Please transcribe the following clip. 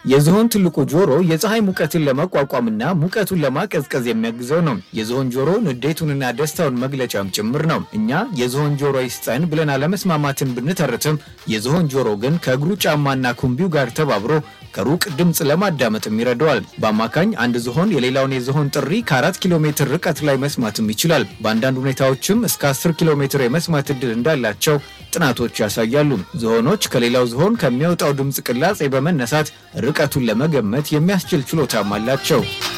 የዝሆን ትልቁ ጆሮ የፀሐይ ሙቀትን ለመቋቋምና ሙቀቱን ለማቀዝቀዝ የሚያግዘው ነው። የዝሆን ጆሮ ንዴቱንና ደስታውን መግለጫም ጭምር ነው። እኛ የዝሆን ጆሮ ይስጠን ብለን አለመስማማትን ብንተርትም የዝሆን ጆሮ ግን ከእግሩ ጫማና ኩምቢው ጋር ተባብሮ ከሩቅ ድምፅ ለማዳመጥም ይረዳዋል። በአማካኝ አንድ ዝሆን የሌላውን የዝሆን ጥሪ ከአራት ኪሎ ሜትር ርቀት ላይ መስማትም ይችላል። በአንዳንድ ሁኔታዎችም እስከ 10 ኪሎ ሜትር የመስማት እድል እንዳላቸው ጥናቶች ያሳያሉ። ዝሆኖች ከሌላው ዝሆን ከሚወጣው ድምፅ ቅላጼ በመነሳት ርቀቱን ለመገመት የሚያስችል ችሎታም አላቸው።